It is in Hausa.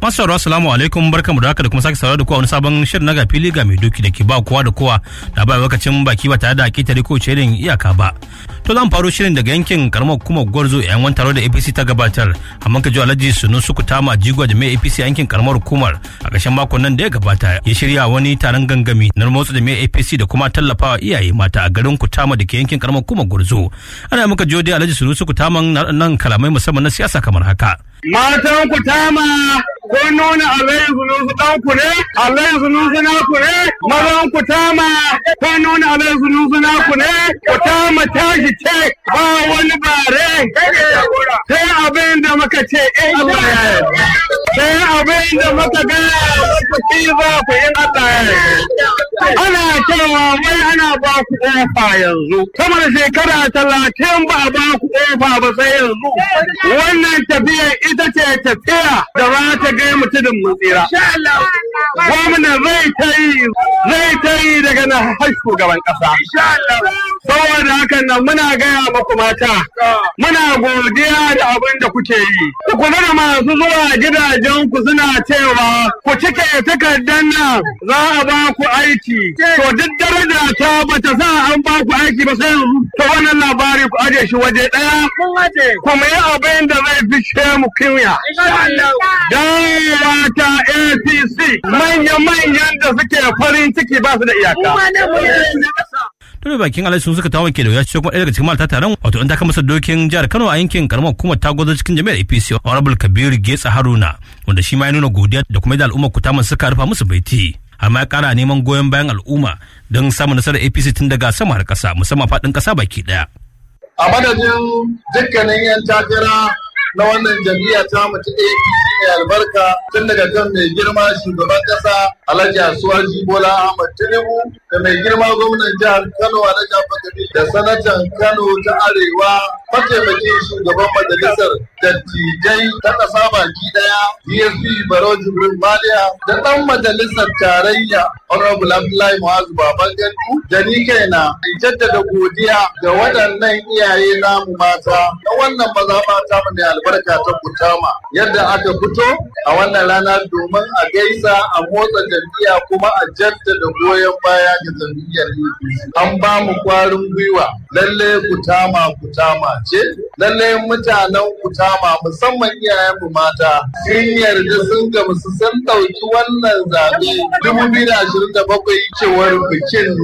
Masu sauraro assalamu alaikum barkamu da haka da kuma sake sauraro da kowa wani sabon shirin na ga fili ga mai doki da ke ba kowa da kowa da ba lokacin baki ba tare da ketare ko irin iyaka ba. To zan faro shirin daga yankin karamar hukumar Gwarzo yayin wani taro da APC ta gabatar amma ka ji Alhaji Sunu Suku Tama Jigo da mai APC yankin karamar hukumar a ƙarshen makon nan da ya gabata ya shirya wani taron gangami na motsa da mai APC da kuma tallafawa iyaye mata a garin Kutama da ke yankin karamar hukumar Gwarzo. Ana muka jiyo dai Alhaji Sunu Suku Tama nan kalamai musamman na siyasa kamar haka. Matan Kutama ko nuna alayin zunusu ɗanku ne, alayin zunusu naku ne, mazan ku tama ko nuna alayin zunusu naku ne, ku tama tashi ce ba wani bare. Sai abin da muka ce in Allah ya yi. Sai abin da muka ga ku ci za ku in Allah ya yi. Ana cewa wai ana ba ku ƙofa yanzu. Sama da shekara talatin ba a ba ku ƙofa ba sai yanzu. Wannan tafiyar ita ce tafiya da za ta gai mutumin mun tsira. Gwamna zai ta yi zai ta yi daga na har shugaban ƙasa. Saboda hakan nan muna gaya muku mata, muna godiya da abin da kuke yi. Ku kula da masu zuwa gidajen ku suna cewa ku cike takardar nan za a ba ku aiki. To duk daraja ta bata sa an ba ku aiki ba sai yanzu. To wannan labari ku aje shi waje ɗaya. Kuma yi abin da zai fishe mu kinya. Dawowa ta APC manya-manyan da suke farin ciki ba su da iyaka. Tun bakin alai sun suka tawo ke da wuya ce kuma ɗaya daga cikin malta taron wato in ta masa dokin jihar Kano a yankin karamar hukumar ta gwazo cikin jami'ar APC Honorable Kabir Getsa Haruna wanda shi ma ya nuna godiya da kuma yadda al'ummar kutaman suka rufa musu baiti. har ma ya kara neman goyon bayan al'umma don samun nasarar APC tun daga sama har ƙasa musamman faɗin ƙasa baki ɗaya. A madadin dukkanin 'yan takara na wannan jam'iyya ta mutu APC mai albarka tun daga kan mai girma shugaban kasa Alhaji Asuwaji Bola Ahmad Tinubu da mai girma gwamnan jihar Kano Alhaji Abubakar da sanatan Kano ta Arewa mataimakin shugaban majalisar dattijai ta kasa baki daya DSP Baro Jibril Maliya da dan majalisar tarayya Honorable Abdullahi Mu'azu Baban Gandu da ni kaina in jaddada godiya ga waɗannan iyaye namu mata na wannan mazaɓa ta mu mai albarka ta Kutama yadda aka fito a wannan rana domin a gaisa a motsa jam'iyya kuma a jaddada goyon baya ga jam'iyyar APC. An ba mu kwarin gwiwa lalle Kutama Kutama ce lalle mutanen Kutama musamman iyayenmu mata sun yarda sun gamsu sun ɗauki wannan zaɓe 2027 cewar bikin